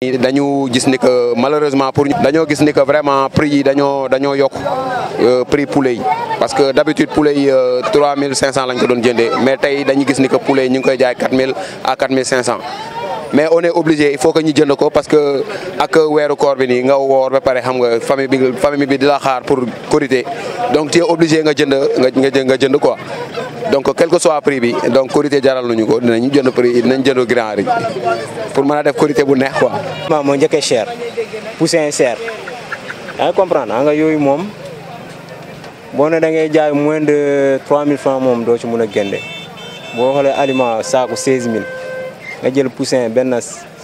dañu gis ni que malheureusement pour ñu dañoo gis ni que vraiment prix yi dañoo dañoo yokk prix poulet yi parce que d'habitude poulet yi 3500 lañ ko doon jëndee mais tey dañu gis ni que poulet yi ñu ngi koy jaay 4000 à 4500 mais on est obligé il faut que ñu jënd ko parce que ak weeru koor bi nii nga woor ba pare xam nga famille bi famille bi di la xaar pour korité donc tu es obligé nga jënd nga nga jënd quoi donc quel que soit prix bi donc korité jaral nañu ko dinañ jënd prix dinañ jënd grand riz pour mën a def korité bu neex quoi. maa moo njëkkee cher poussin cher yaa ngi comprendre nga yooyu moom boo ne da ngay jaay moins de 3000 francs moom doo ci mun a génne boo xoolee aliment saako 16000 nga jël poussin benn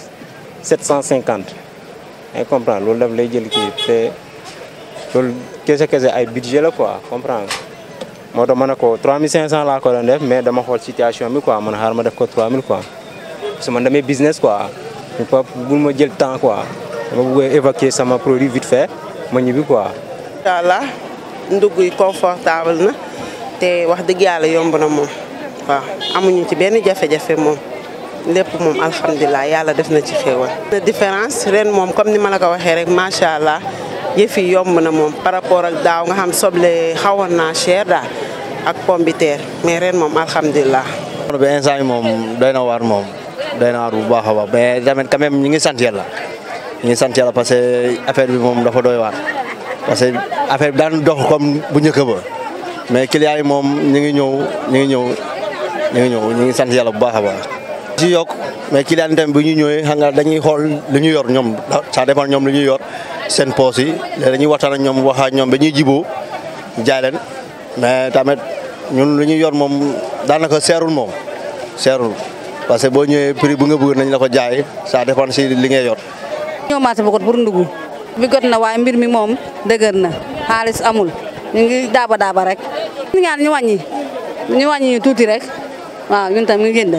750 yaa ngi comprendre loolu daf lay jël kii te loolu kese kese ay budget la quoi comprendre moo tax ma ne ko 3500 laa ko doon def mais dama xool situation bi quoi man xaar ma def ko 3000 quoi parce que man damay business quoi ñu pas bul ma jël temps quoi dama bëgg évacuer sama produit vite fait ma ñibbi quoi. incha allah ndugg yi confortable na te wax dëgg yàlla yomb na moom waaw amuñu ci benn jafe-jafe moom lépp moom alhamdulilah yàlla def na ci xéewal. na différence ren moom comme ni ma la ko waxee rek macha allah yëf yi yomb na moom par rapport ak daaw nga xam soble xawoon naa cher daal ak pomme de terre mais ren moom alhamdulilah. bi instant yi moom doy na waar moom doy na waar bu baax a baax mais tamit quand même ñu ngi sant yàlla ñu ngi sant yàlla parce que affaire bi moom dafa doy waar parce que affaire bi daan dox comme bu njëkk ba mais clients yi moom ñu ngi ñëw ñu ngi ñëw ñu ngi ñëw ñu ngi sant yàlla bu baax a baax. ci yokk mais client yi tamit bu ñu ñëwee xam nga dañuy xool lu ñu yor ñoom ça dépend ñoom lu ñuy yor seen poos yi léegi dañuy waxtaan ak ñoom wax ak ñoom ba ñuy jiboo jaay leen mais tamit ñun lu ñuy yor moom daanaka seerul moom seerul parce que boo ñëwee prix bu nga bëgg nañ la ko jaay ça dépend si li ngay yor. ñoo marché bu got pour ndugg bi got na waaye mbir mi moom dëgër na xaalis amul ñu ngi daaba daaba rek. ñu ñaan ñu wàññi ñu wàññi ñu tuuti rek waaw ñun tam ñu jënd.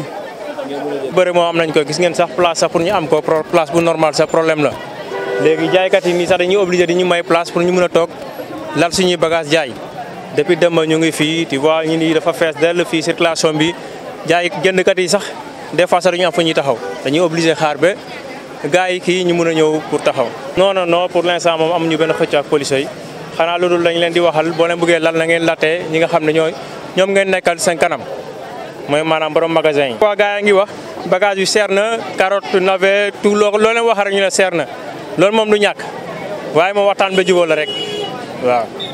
bëri moo am nañ ko gis ngeen sax place sax pour ñu am ko place bu normal sax problème la léegi jaaykat yi nii sax dañuy obligé di ñu may place pour ñu mën a toog lal suñuy bagage jaay depuis démb ñu ngi fii tu vois ñu ni dafa fees dell fii circulation bi jaay jëndkat yi sax des fois sax dañu am fu ñuy taxaw dañuy obligé xaar ba gars yi kii ñu mën a ñëw pour taxaw. non non non pour l'instant moom amuñu benn xëcc ak police yi xanaa loolu lañ leen di waxal boo leen bëggee lal na ngeen lattee ñi nga xam ne ñooy ñoom ngeen nekkal seen kanam mooy maanaam borom magasin yi. waa gars yaa ngi wax bagage yu seer na carotte navet tout loo loo leen wax rek ñu ne seer na loolu moom du ñàkk waaye moom waxtaan ba jubóo la rek waaw.